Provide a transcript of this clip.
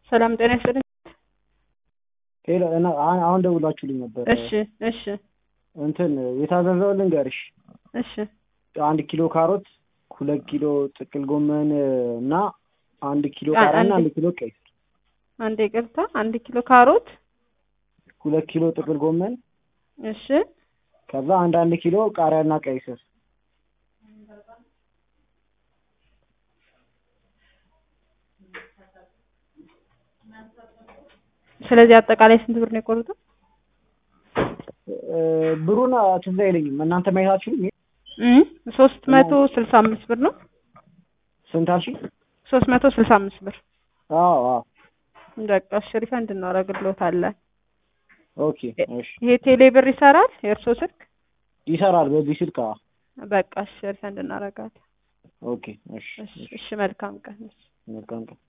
ሰላም ጤና ይስጥልኝ። ሄሎ እና አሁን አሁን ደውላችሁልኝ ነበር። እሺ እሺ እንትን የታዘዘው ልንገርሽ፣ እሺ አንድ ኪሎ ካሮት፣ ሁለት ኪሎ ጥቅል ጎመን እና አንድ ኪሎ አ- ቃሪያ እና አንድ- አንድ ኪሎ ቀይ ስር፣ አንድ ይቅርታ፣ አንድ ኪሎ ካሮት፣ ሁለት ኪሎ ጥቅል ጎመን እሺ ከዛ አንድ አንድ ኪሎ ቃሪያ እና ቀይ ስር ስለዚህ አጠቃላይ ስንት ብር ነው የቆረጠው? እ፣ ብሩን ትዝ አይለኝም። እናንተ ማየታችሁልኝ እም ሶስት መቶ ስልሳ አምስት ብር ነው። ስንት አልሽኝ? ሶስት መቶ ስልሳ አምስት ብር አዎ አዎ በቃ እሺ፣ ሪፈንድ እናደርግልዎታለን። ኦኬ እሺ ይሄ ቴሌ ብር ይሰራል? የእርስዎ ስልክ? ይሰራል በዚህ ስልክ? አዎ በቃ እሺ፣ ሪፈንድ እናደርጋለን። ኦኬ እሺ እሺ እሺ፣ መልካም ቀን። መልካም ቀን